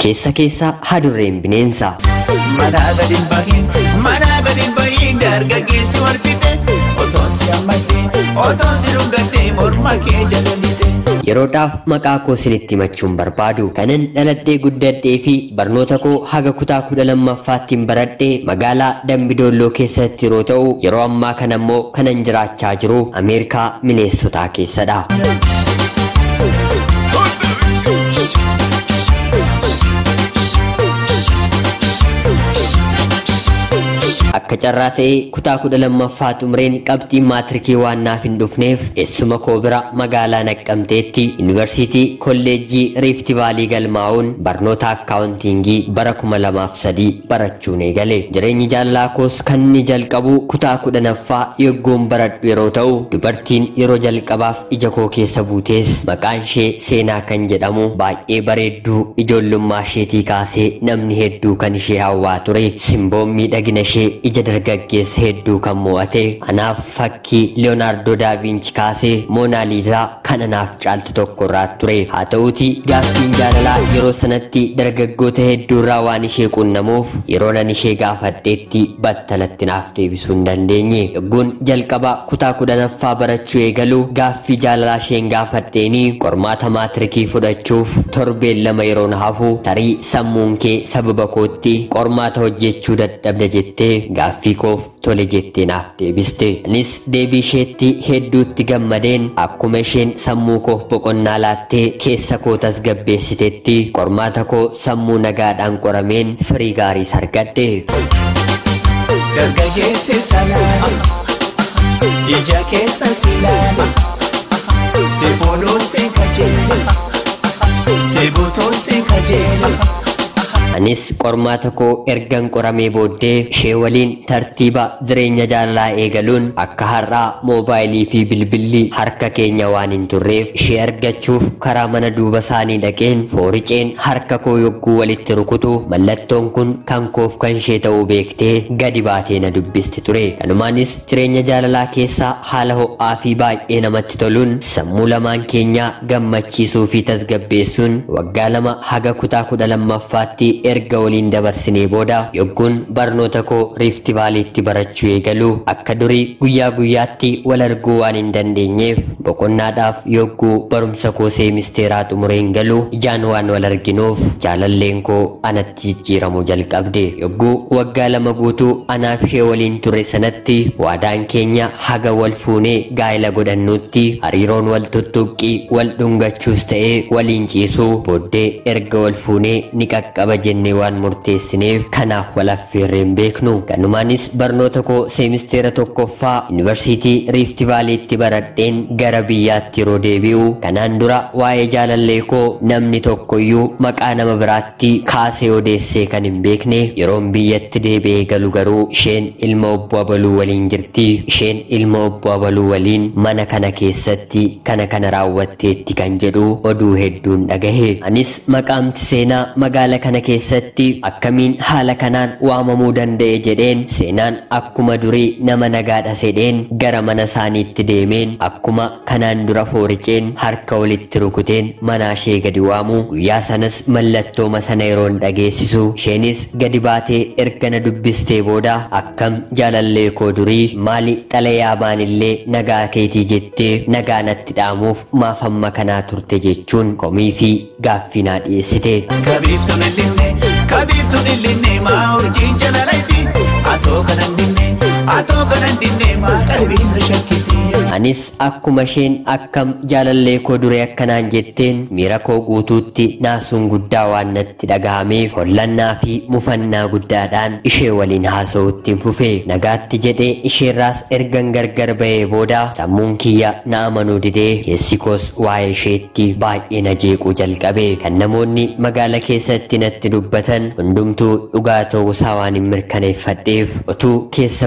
keessa keessa hadurreen bineensa. Manaa gadi hin bahin, manaa gadi hin bahin dargaggeessi wal fixe. Otoon si hammatee, otoon si dhungattee morma kee jala lixee. Yeroodhaaf maqaa koo isinitti himachuun barbaadu kanan dhaladhee guddadhee fi barnoota koo haga kutaa kudha lammaffaattiin baradhee magaalaa Dambidoolloo keessatti yeroo ta'u yeroo ammaa kana immoo kanan jiraachaa jiru Ameerikaa Mineessotaa keessadha. Akka carraa ta'ee kutaa kudha lammaffaa xumureen qabxiin maatirikii waan naaf hin dhufneef eessuma koo bira magaalaa naqqamteetti yuunivarsiitii kolleejjii riifti vaalii galmaa'uun barnoota akkaawuntiingii bara kuma lamaaf sadii barachuun eegale. Jireenyi jaalalaa koos kan inni jalqabu kutaa kudhanaffaa yoggoon baradhu yeroo ta'u dubartiin yeroo jalqabaaf ija koo keessa buutees maqaan ishee seenaa kan jedhamu baay'ee bareedduu ijoollummaa isheetii kaasee namni hedduu kan ishee hawwaa ture simboon miidhagina ishee ija dargaggeessa hedduu kan mo'ate anaaf fakkii leeyonaardoo daavinci kaasee moonaaliizaa kan anaaf caaltu tokko irraa ture haa ta'uuti gaaffiin jaalalaa yeroo sanatti dargaggoota hedduu irraa waan ishee qunnamuuf yeroo nan ishee gaafadheetti battalatti naaf deebisuu hin dandeenye yogguun jalqaba kutaa kudhanaffaa barachuu eegalu gaaffii jaalalaa isheen gaafadheeni qormaata maatirikii fudhachuuf torbeen lama yeroo na hafu tarii sammuun kee sababa kootti qormaata hojjechuu dadhabda jettee gaaffii koof tole jettee naaf deebiste. Anis deebii isheetti hedduutti gammadeen akkuma isheen sammuu koof boqonnaa laattee keessa koo tasgabbeessitetti qormaata koo sammuu nagaadhaan qorameen firii gaariis argadhe. Dargaggeessi salaale, ija keessa si ilaale, si fuudhuun si kajeele, si butuun si kajeele. Anis qormaata koo ergan qoramee booddee ishee waliin tartiiba jireenya jaalalaa eegaluun akka har'aa moobaayilii fi bilbilli harka keenya waan hin turreef ishee argachuuf karaa mana duuba isaanii dhaqeen fooriceen harka koo yogguu walitti rukutu mallattoon kun kan koof kan ishee ta'uu beektee gadi baatee na dubbisti ture. Kanumaanis jireenya jaalalaa keessaa haala ho'aa fi baay'ee namatti toluun sammuu lamaan keenyaa gammachiisuu fi tasgabbeessuun waggaa lama haga kutaa kudha lammaffaatti erga waliin dabarsinee booda yogguun barnoota koo riifti vaaliitti barachuu eegalu akka durii guyyaa guyyaatti wal arguu waan hin dandeenyeef boqonnaadhaaf yogguu barumsa koo seemisteeraa xumureen galu ijaan waan wal arginuuf jaalalleen koo anatti jijjiiramuu jalqabde yogguu waggaa lama guutuu anaaf ishee waliin ture sanatti waadaan keenya haga wal fuunee gaa'ela godhannuutti hariiroon wal tuttuqqii wal dhungachuus ta'ee waliin ciisuu booddee erga wal fuunee ni qaqqaba jennee waan murteessineef kanaaf wal affeerreen beeknu kanumaanis barnoota koo seemisteera tokkoffaa yuunivarsiitii riifti vaaliitti baradheen gara biyyaatti yeroo deebi'u kanaan dura waa'ee jaalallee koo namni tokkoyyuu maqaa nama biraatti kaasee odeessee kan hin beekne yeroon biyyatti deebi'ee galu garuu isheen ilma obbo Abaluu waliin jirti isheen ilma obbo Abaluu waliin mana kana keessatti kana kana raawwatteetti kan jedhu oduu hedduun dhagahe anis maqaamti seenaa magaala kana keessatti akkamiin haala kanaan waamamuu danda'e jedheen seenaan akkuma durii nama nagaadha sedheen gara mana isaaniitti deemeen akkuma kanaan dura fooriceen harka walitti rukuteen manaa ishee gadi waamu guyyaa sanas mallattooma sana yeroon dhageessisu isheenis gadi baatee erga na dubbistee booda akkam jaalallee koo durii maali xalayaa baanillee nagaa keetii jettee nagaa natti dhaamuuf maaf amma kanaa turte jechuun komii fi gaaffii naa dhiyeessite. Kabiiftuun illinne, kabiiftuun illinne maa urjiin jalaladhi. Atoo kanan dinne, atoo kanan dinne maa qalbiin na shakkiti. Anis akkuma isheen akkam jaalallee koo duree akkanaan jetteen miira koo guutuutti naasuun guddaa waan natti dhagahameef hollannaa fi mufannaa guddaadhaan ishee waliin haasa'uutti fufe nagaatti jedhee isheerraas ergan gargar ba'ee booda sammuun kiyya na amanuu didee keessi koos waa'ee isheetti baay'ee na jeequu jalqabe kan namoonni magaala keessatti natti dubbatan hundumtuu dhugaa ta'uusaa waan hin mirkaneeffadheef utuu keessa koo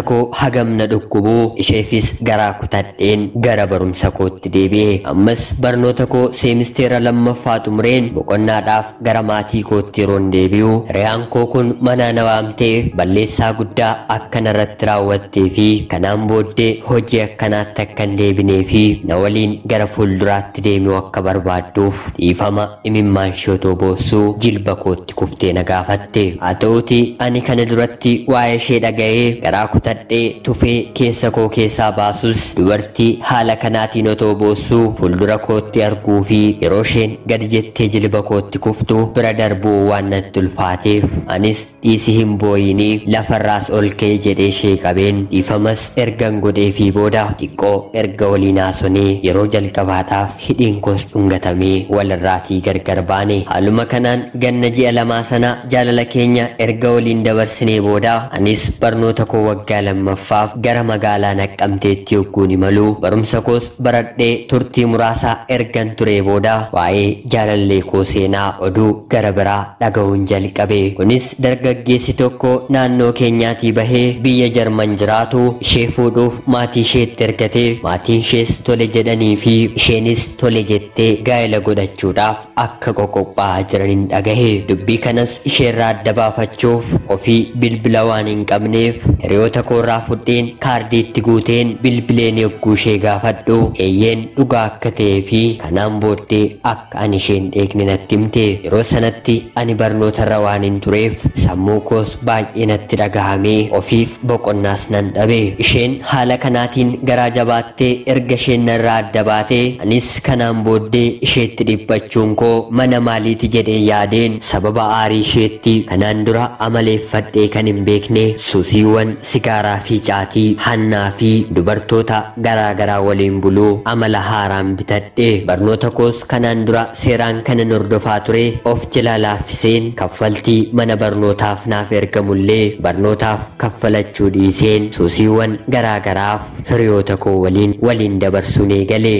hagamna dhukkubuu isheefis garaa kutadheen gara barumsa kootti deebi'e ammas barnoota koo seemisteera lammaffaa xumureen boqonnaadhaaf gara maatii kootti yeroon deebi'u hiriyaan koo kun manaa na waamtee balleessaa guddaa akka narratti raawwattee fi kanaan booddee hojii akkanaatti akka hin deebinee fi na waliin gara fuulduraatti deemuu akka barbaadduuf dhiifama imimmaan shootoo boossuu jilba kootti kuftee na gaafatte haa ta'uti ani kana duratti waa'ee ishee dhaga'ee garaa kutadhee tufee keessa koo keessaa baasus dubartii haala kanaatiin otoo boossuu fuuldura kootti arguu fi yeroo isheen gadi jettee jilba kootti kuftu bira darbuu waan natti ulfaateef anis dhiisi hin booyinii lafarraas ol ka'e jedhee ishee qabeen dhiifamas ergan godhee fi booda xiqqoo erga waliin haasonee yeroo jalqabaadhaaf hidhiin koos dhungatamee walirraatii gargar baane haaluma kanaan ganna ji'a lamaa sana jaalala keenya erga waliin dabarsinee booda anis barnoota koo waggaa lammaffaaf gara magaalaa naqqamteetti yogguun imalu barumsa koos baradhee turtii muraasaa ergan turee booda waa'ee jaalallee koo seenaa oduu gara biraa dhaga'uun jalqabe kunis dargaggeessi tokko naannoo keenyaatii bahee biyya jarman jiraatu ishee fuudhuuf maatii isheetti ergatee maatiin ishees tole jedhanii fi isheenis tole jettee gaa'ela godhachuudhaaf akka qoqophaa'aa jiraniin dhagahe dubbii kanas isheerraa adda baafachuuf ofii bilbila waan hin qabneef hiriyoota koorraa fudheen kaardiitti guuteen bilbileen yogguu ishee gaafadhu eeyyeen dhugaa akka ta'ee fi kanaan booddee akka ani isheen dheekne natti himte yeroo sanatti ani barnootarra waan hin tureef sammuu koos baay'ee natti dhagahamee ofiif boqonnaas nan dhabe isheen haala kanaatiin garaa jabaattee erga isheen narraa adda baatee anis kanaan booddee isheetti dhiphachuun koo mana maaliiti jedhee yaadeen sababa aarii isheetti kanaan dura amaleeffadhee kan hin beekne suusiiwwan sigaaraa fi caatii hannaa fi dubartoota garaa garaa waliin buluu amala haaraan bitadhe barnoota koos kanaan dura seeraan kanan hordofaa ture of jala laaffiseen kaffaltii mana barnootaaf naaf ergamullee barnootaaf kaffalachuu dhiiseen suusiiwwan garaa garaaf hiriyoota koo waliin waliin dabarsuun eegale.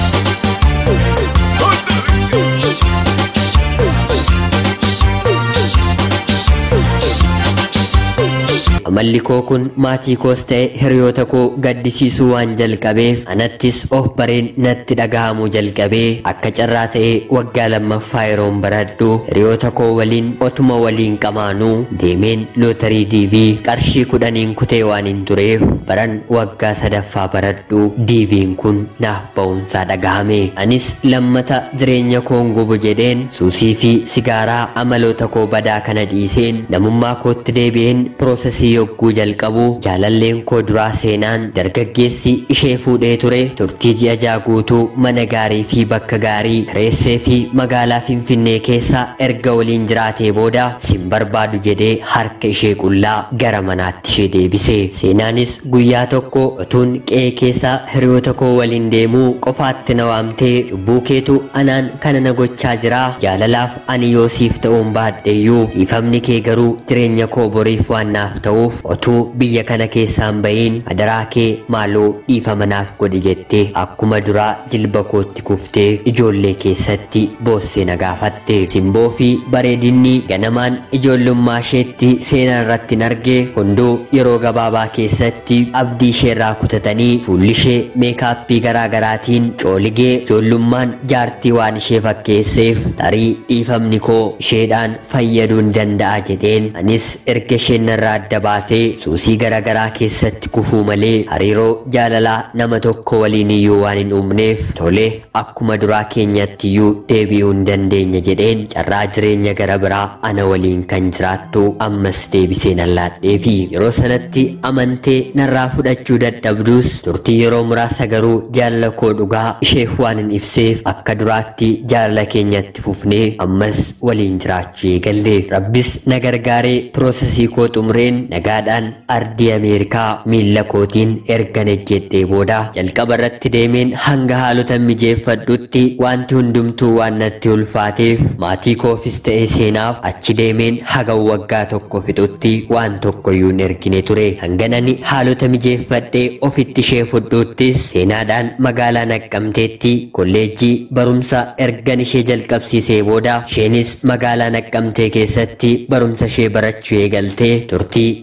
amalli koo kun maatii koos ta'e hiriyoota koo gaddisiisuu waan jalqabeef anattis of bareen natti dhagahamuu jalqabee akka carraa ta'e waggaa lammaffaa yeroon baradhu hiriyoota koo waliin otuma waliin qamaanuu deemeen lootarii diivii qarshii kudhaniin kutee waan hin tureef baran waggaa sadaffaa baradhu diiviin kun naaf ba'umsaa dhagahame anis lammata jireenya koon gubu jedheen suusii fi sigaaraa amaloota koo badaa kana dhiiseen namummaa kootti deebi'een piroosesii yogguu jalqabu jaalalleen koo duraa seenaan dargaggeessi ishee fuudhee ture turtii ji'a ja'a guutuu mana gaarii fi bakka gaarii kireessee fi magaalaa finfinnee keessa erga waliin jiraatee booda sin barbaadu jedhee harka ishee qullaa gara manaatti ishee deebise seenaanis guyyaa tokko utuun qe'ee keessa hiriyoota koo waliin deemuu qofaatti na waamtee cubbuu keetu anaan kana na gochaa jira jaalalaaf ani yoosiif ta'uun baadheeyyuu dhiifamni kee garuu jireenya koo boriif waan naaf ta'uuf otuu biyya kana keessaan ba'iin adaraa kee maaloo dhiifama naaf godhi jettee akkuma duraa jilba kootti kuftee ijoollee keessatti boossee na gaafatte simboo fi bareedinni ganamaan ijoollummaa isheetti seenaa irratti hin arge hunduu yeroo gabaabaa keessatti abdii isheerraa kutatanii fuulli ishee meekaappii garaa garaatiin cooligee ijoollummaan jaartii waan ishee fakkeesseef tarii dhiifamni koo isheedhaan fayyaduu hin danda'a jedheen anis erga isheen narraa adda baatee suusii garaagaraa keessatti kufuu malee hariiroo jaalalaa nama tokko waliin iyyuu waan hin uumneef tole akkuma duraa keenyatti iyyuu deebi'uu hin dandeenya jedheen carraa jireenya gara biraa ana waliin kan jiraattu ammas deebisee nan laadhee fi yeroo sanatti amantee narraa fudhachuu dadhabdus turtii yeroo muraasa garuu jaalala koo dhugaa isheef waan hin ibseef akka duraatti jaalala keenyatti fufnee ammas waliin jiraachuu eegalle rabbis na gargaaree piroosesii koo xumureen nagaadhaan ardii ameerikaa miilla kootiin ergan ejjedhee booda jalqaba irratti deemeen hanga haalota mijeeffadhutti wanti hundumtuu waan natti ulfaateef maatii koofis ta'ee seenaaf achi deemeen haga waggaa tokko fixutti waan tokkoyyuu hin ergine ture hanganani haalota mijeeffadhee ofitti ishee fudhuuttis seenaadhaan magaalaa naqqamteetti kolleejjii barumsa ergan ishee jalqabsiisee booda isheenis magaalaa naqqamtee keessatti barumsa ishee barachuu eegaltee turtii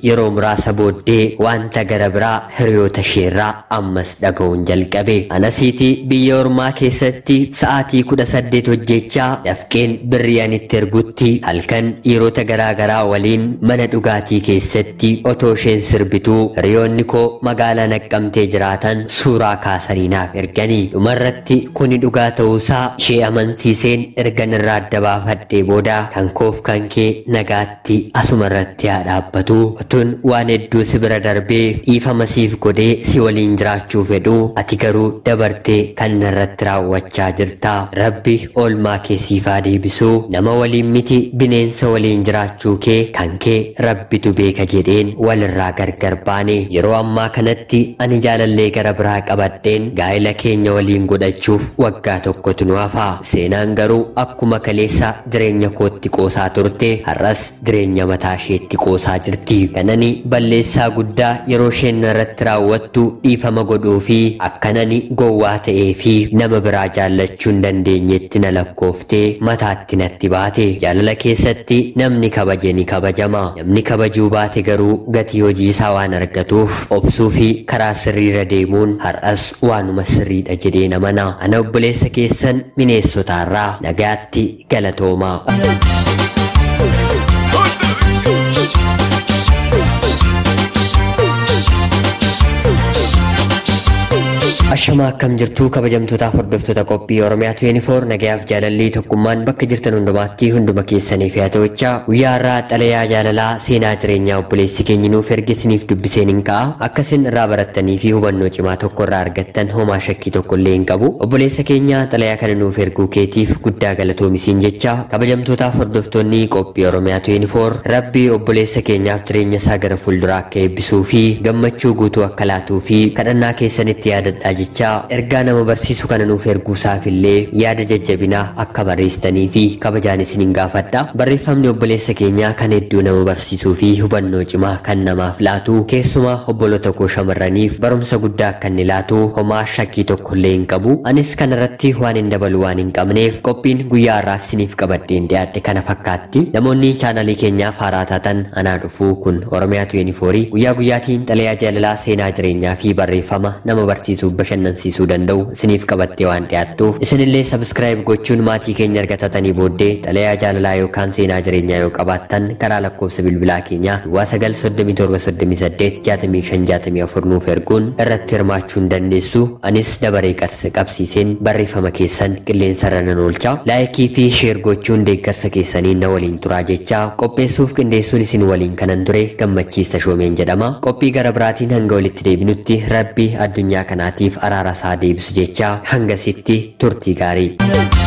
yeroo muraasa booddee wanta gara biraa hiriyoota isheerraa ammas dhaga'uun jalqabe anasiiti biyya ormaa keessatti sa'aatii kudha saddeet hojjechaa dafqeen birrii anitti ergutti halkan dhiirota garaagaraa waliin mana dhugaatii keessatti otoo isheen sirbituu hiriyoonni koo magaalaa naqqamtee jiraatan suuraa kaasanii naaf erganii dhumarratti kuni dhugaa ta'uusaa ishee amansiiseen ergan irraa adda baafadhee booda kan koof kan kee nagaatti asuma irratti haa dhaabbatu otun waan hedduu si bira darbee dhiifama siif godhee si waliin jiraachuu fedhu ati garuu dabartee kan narratti raawwachaa jirta rabbi oolmaa kee siif haa deebisu nama waliin miti bineensa waliin jiraachuu kee kan kee rabbitu beeka jedheen walirraa gargar baane yeroo ammaa kanatti ani jaalallee gara biraa qabadheen gaa'ela keenya waliin godhachuuf waggaa tokkotu nu hafa seenaan garuu akkuma kaleessa jireenya kootti qoosaa turte har'as jireenya mataa isheetti qoosaa jirti kanani balleessaa guddaa yeroo isheen irratti raawwattu dhiifama godhuu fi akkanani gowwaa ta'ee fi nama biraa jaallachuu hin dandeenyetti na lakkooftee mataatti natti baate jaalala keessatti namni kabaje ni kabajama namni kabajuu baate garuu gatii hojii isaa waan argatuuf obsuu fi karaa sirriirra deemuun har'as waanuma sirriidha jedhee namana ana obboleessa keessan mineessotaarraa nagaatti galatoomaa. Ashama akkam jirtuu kabajamtootaaf hordoftoota qophii Oromiyaa 24 nagayaaf jaalallii tokkummaan bakka jirtan hundumaatti hunduma keessaniif yaa ta'uchaa guyyaa irraa xalayaa jaalalaa seenaa jireenyaa obboleessi keenya nuuf ergisiniif dubbiseen hin ka'a akkasin irraa barattanii fi hubannoo cimaa tokko irraa argattan homaa shakkii tokko illee hin qabu obboleessa keenya xalayaa kana nuuf erguu keetiif guddaa galatoomisiin jecha kabajamtootaaf hordoftoonni qophii Oromiyaa 24 rabbi obboleessa keenyaaf jireenya isaa gara fuulduraa akka eebbisuu fi gammachuu guutuu akka laatuu fi kadhannaa keessanitti yaadadhaa jechaa ergaa nama barsiisu kana nuuf erguusaaf illee yaada jajjabinaa akka barreessitanii fi kabajaan isiniin gaafadha barreeffamni obboleessa keenyaa kan hedduu nama barsiisuu fi hubannoo cimaa kan namaaf laatu keessumaa obboloota koo shamarraniif barumsa guddaa akka inni laatu homaa shakkii tokko illee hin qabu anis kana irratti waan hin dabalu waan hin qabneef qophiin guyyaa har'aaf isiniif qabadheen dhiyaadhe kana fakkaatti namoonni chaanalii keenyaaf haaraa taatan anaa dhufuu kun oromiyaa 24 guyyaa guyyaatiin xalayaa jaalalaa seenaa jireenyaa fi barreeffama nama barsiisuu bashannansiisuu danda'u isiniif qabattee waan dhiyaattuuf isinillee sabskiraayib gochuun maatii keenya argatatanii booddee xalayaa jaalalaa yookaan seenaa jireenyaa yoo qabaattan karaa lakkoofsa bilbilaa keenyaa duwwaa sagal soddomii torba soddomii saddeet jaatamii shan jaatamii afur nuuf erguun irratti hirmaachuu hin dandeessu anis dabaree qarsa qabsiiseen barreeffama keessan qilleensarra nan oolcha laayikii fi sheer gochuun deeggarsa keessanii na waliin turaa jechaa qopheessuuf qindeessuun isin waliin kanan ture gammachiista shoomeen jedhama qophii gara biraatiin hanga walitti deebinutti rabbi addunyaa kanaatiif araara isaa deebisu jechaa hangasitti turtii gaarii.